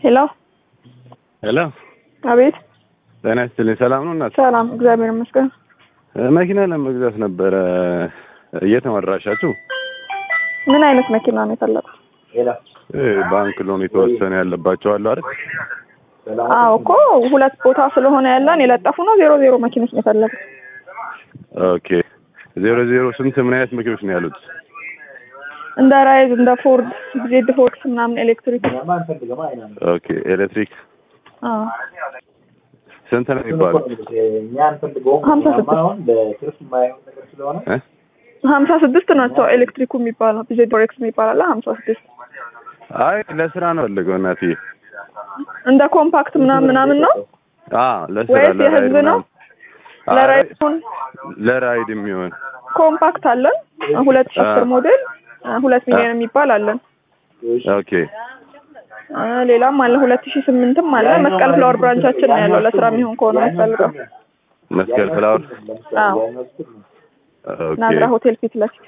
ሄሎ ሄሎ፣ አቤት። ጤና ይስጥልኝ። ሰላም ነው እናት? ሰላም እግዚአብሔር ይመስገን። መኪና ለመግዛት ነበረ እየተመራሻችሁ? ምን አይነት መኪና ነው የፈለጉት? እ ባንክ ሎን የተወሰነ ያለባቸው አሉ አይደል? አዎ እኮ ሁለት ቦታ ስለሆነ ያለን የለጠፉ ነው። ዜሮ ዜሮ መኪኖች ነው የፈለጉት። ኦኬ። ዜሮ ዜሮ ስንት ምን አይነት መኪኖች ነው ያሉት? እንደ ራይዝ እንደ ፎርድ ዜድ ፎክስ ምናምን ኤሌክትሪክ። ኦኬ። ኤሌክትሪክ አዎ ስንት ነው የሚባሉት? ሀምሳ ስድስት እ? ሀምሳ ስድስት ናቸው ኤሌክትሪኩ የሚባለው ዜድ ፎሬክስ የሚባል አለ ሀምሳ ስድስት አይ ለስራ ነው ፈልገው እናትዬ። እንደ ኮምፓክት ምናምን ምናምን ነው አ ለስራ ወይስ ለራይድ የህዝብ ነው? ምናምን። አይ፣ ለራይድ ሲሆን ለራይድ የሚሆን ኮምፓክት አለን ሁለት ሺህ አስር አ። ሞዴል ሁለት ሚሊዮን የሚባል አለን። ኦኬ። አ፣ ሌላም አለ ሁለት ሺህ ስምንትም አለ። መስቀል ፍላወር ብራንቻችን ነው ያለው ለስራ የሚሆን ከሆነ የምትፈልገው። መስቀል ፍላወር። አዎ ኦኬ። ናዝራ ሆቴል ፊት ለፊት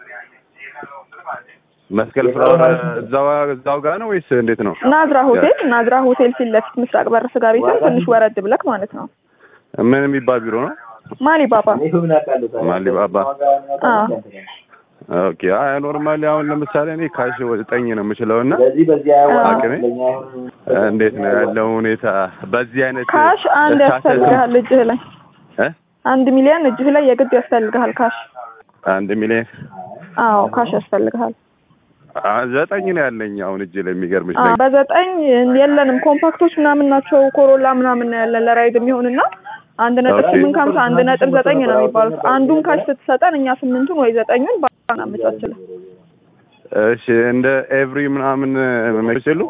መስቀል ፍላወር እዛው እዛው ጋር ነው ወይስ እንዴት ነው? ናዝራ ሆቴል ናዝራ ሆቴል ፊት ለፊት ምስራቅ በር ስጋ ቤትን ትንሽ ወረድ ብለክ ማለት ነው። ምን የሚባል ቢሮ ነው? ማሊ ባባ ማሊባባ። አዎ ኦኬ። አይ ኖርማሊ አሁን ለምሳሌ እኔ ካሽ ዘጠኝ ነው የምችለው እና አቅሜ እንዴት ነው ያለው ሁኔታ በዚህ አይነት ካሽ አንድ እሳተ- ያስፈልግሃል እጅህ ላይ እ? አንድ ሚሊዮን እጅህ ላይ የግድ ያስፈልግሃል ካሽ። አንድ ሚሊዮን አዎ ካሽ ያስፈልግሃል። አ፣ ዘጠኝ ነው ያለኝ አሁን እጅ ላይ የሚገርምሽ አዎ ነገር በዘጠኝ የለንም ኮምፓክቶች ምናምን ናቸው ኮሮላ ምናምን ነው ያለን ለራይድ የሚሆንና አንድ ነጥብ ኦኬ። ስምንት ከሀምሳ አንድ ነጥብ ዘጠኝ ነው የሚባሉት። አንዱን ካሽ ስትሰጠን እኛ ስምንቱን ወይ ዘጠኙን ባና አመቻችለን። እሺ እንደ ኤቭሪ ምናምን መኪኖች የሉ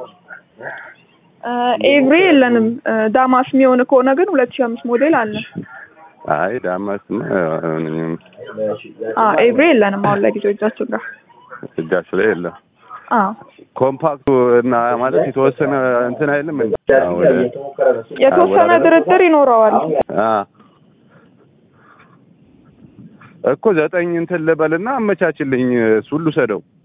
ኤቭሪ የለንም። እ፣ ዳማስ የሚሆን ከሆነ ግን ሁለት ሺህ አምስት ሞዴል አለን። አይ ዳማስ አዎ ኤቭሪ የለንም አሁን ለጊዜው እጃችን ጋር። እጃችሁ ላይ የለም አዎ ኮምፓክቱ እና ማለት የተወሰነ እንትን አይልም እንዴ? አዎ፣ ወደ- የተወሰነ ድርድር ይኖረዋል። አ እኮ ዘጠኝ እንትን ልበልና አመቻችልኝ እሱ ሁሉ ሰደው